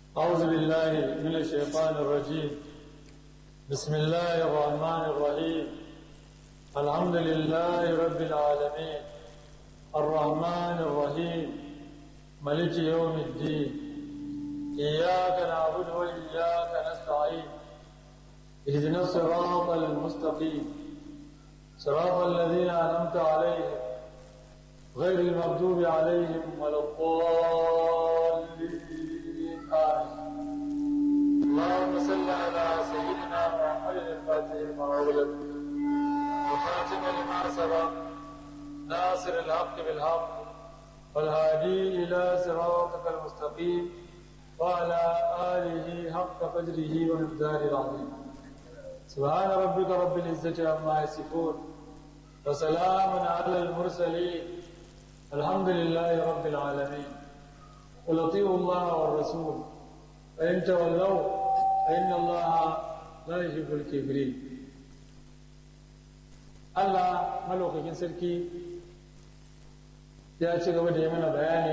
أعوذ بالله من الشيطان الرجيم بسم الله الرحمن الرحيم الحمد لله رب العالمين الرحمن الرحيم ملك يوم الدين إياك نعبد وإياك نستعين اهدنا الصراط المستقيم صراط الذين أنعمت عليهم غير المغضوب عليهم ولا الضالين آمين اللهم صل على سيدنا محمد الفاتح لما أغلق وخاتم لما سبق ناصر الحق بالحق والهادي إلى صراطك المستقيم وعلى آله حق قدره ومقداره العظيم سبحان ربك رب العزة عما يصفون وسلام على المرسلين الحمد لله رب العالمين قل اطيعوا الله والرسول فإن تولوا فإن الله لا يحب الكافرين Allah malaukakin sarki ya ci gaba da yi mana bayani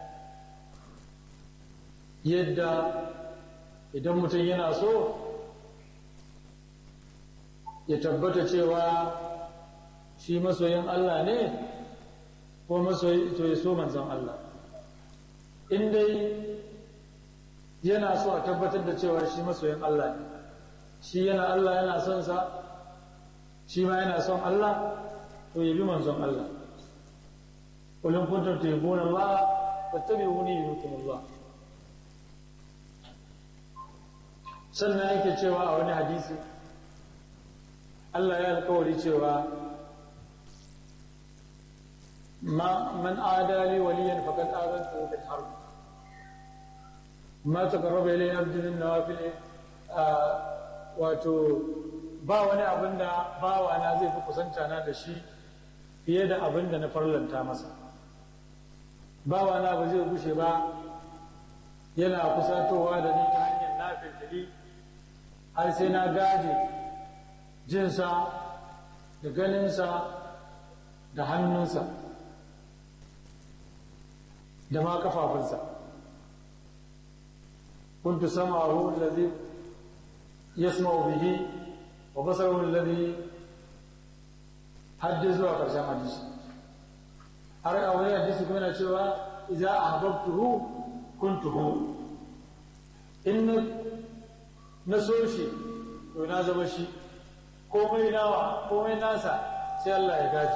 yadda idan mutum yana so ya tabbata cewa shi masoyin Allah ne ko masoyi to ya so manzon Allah in dai yana so a tabbatar da cewa shi masoyin Allah ne shi yana Allah yana son sa shi ma yana son Allah to ya bi manzon Allah kullum kuntum tuhibbuna Allah fattabi'uni yuhibbukum Allah sannan yake cewa a wani hadisi Allah ya alkawari cewa man adali waliyan faqad azantu bil harb ma taqarraba ilayya abdu min nawafil wato ba wani abin da bawa na zai fi kusanta na da shi fiye da abin da na farlanta masa bawa na ba zai gushe ba yana kusatowa da ni ta hanyar nafil har sai na gaje jinsa da ganinsa da hannunsa da ma kafafunsa kuntu sam'ahu alladhi yasma'u bihi wa basaruhu alladhi hadda zuwa karshen hadisi har a wani hadisi kuma yana cewa idza ahbabtuhu kuntuhu in na so shi to na zama shi komai nawa komai nasa sai Allah ya gaji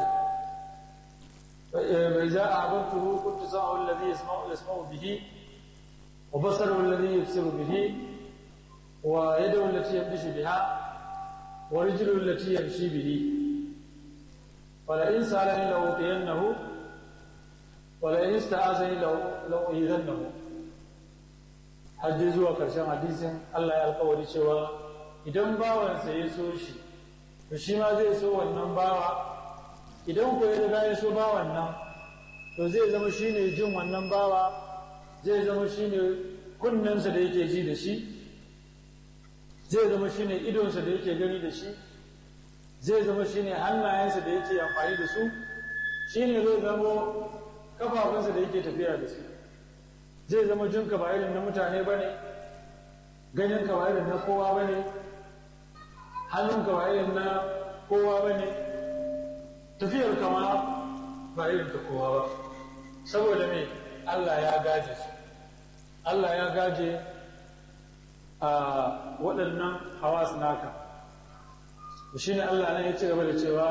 mai za a abantu kuntu sa'u alladhi yasma'u yasma'u bihi wa basaru alladhi yubsiru bihi wa yadu allati yamshi biha wa rijlu allati yamshi bihi wa la in sa'alani la utiyannahu wa la in ista'azani la uidannahu hajji zuwa karshen hadisin Allah ya alkawari cewa idan bawansa ya so shi to shi ma zai so wannan bawa idan ko ya riga ya so bawan nan to zai zama shi ne jin wannan bawa zai zama shi ne kunnensa da yake ji da shi zai zama shi ne idonsa da yake gani da shi zai zama shi ne hannayensa da yake amfani da su shi ne zai zama kafafunsa da yake tafiya da su zai zama jinka ba irin na mutane ba ne ganinka ba irin na kowa ba ne hannunka ba irin na kowa ba ne tafiyar kama ba irin ta kowa ba saboda me Allah ya gaje su Allah ya gaje a waɗannan hawas naka shi ne Allah ne ya ci gaba da cewa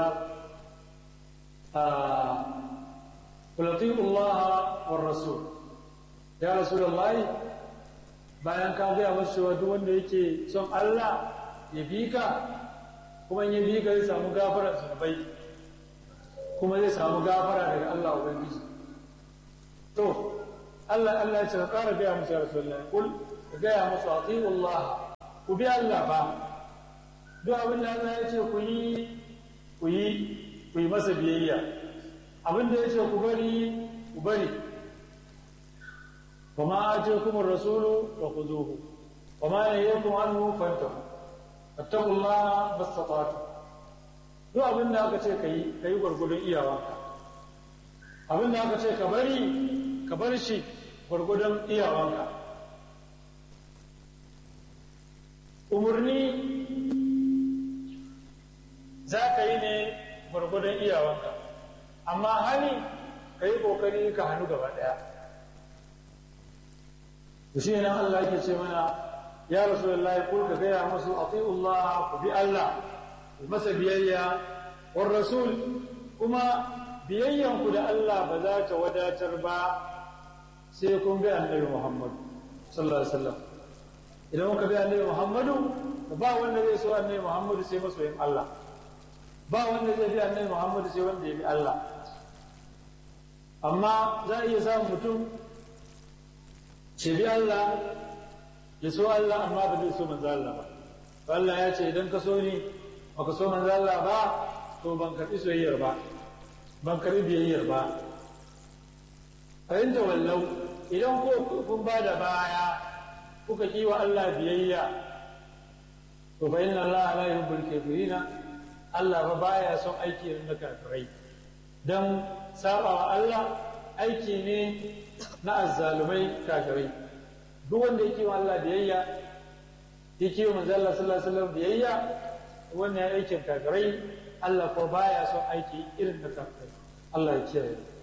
Allah wa rasul ya rasulullahi bayan ka gaya masu cewa duk wanda yake son Allah ya bi ka kuma in ya bi ka zai samu gafara zunubai kuma zai samu gafara daga Allah ubangiji to Allah Allah ya ce ka ƙara gaya musu ya rasulullah kul ka gaya musu ati'u Allah ku bi Allah ba duk abin da Allah ya ce ku yi ku yi ku yi masa biyayya abin da ya ce ku bari ku bari وما آتيكم الرسول فخذوه وما نهيكم عنه فانتهوا فاتقوا الله ما استطعتم duk abin da aka ce ka yi ka yi gwargwadon iyawanka abin da aka ce ka bari ka bar shi gwargwadon iyawanka umarni za ka yi ne gwargwadon iyawanka amma hani ka yi ƙoƙari ka hannu gaba ɗaya da shi ne Allah yake ce mana ya rasu da Allah kul ka gaya musu ati'ullah ku bi Allah ku masa biyayya war rasul kuma biyayyanku da Allah ba za ta wadatar ba sai kun bi annabi Muhammad sallallahu alaihi wasallam idan muka bi annabi Muhammadu ba wanda zai so annabi Muhammadu sai masoyin Allah ba wanda zai bi annabi Muhammadu sai wanda ya bi Allah amma za a iya samun mutum ce bi Allah ya so Allah amma ba zai so manzo Allah ba Allah ya ce idan ka so ni baka so manzo Allah ba to ban karbi soyayyar ba ban karbi biyayyar ba fahimta wallau idan ko kun ba da baya kuka ki wa Allah biyayya to fa inna Allah la yuhibbul kafirina Allah ba baya son aiki na kafirai dan sabawa Allah aiki ne na azzalumai kafirai duk wanda yake wa Allah biyayya yake wa manzo Allah sallallahu alaihi wasallam biyayya wannan ya aikin kafirai Allah ko baya son aiki irin na kafirai Allah ya kiyaye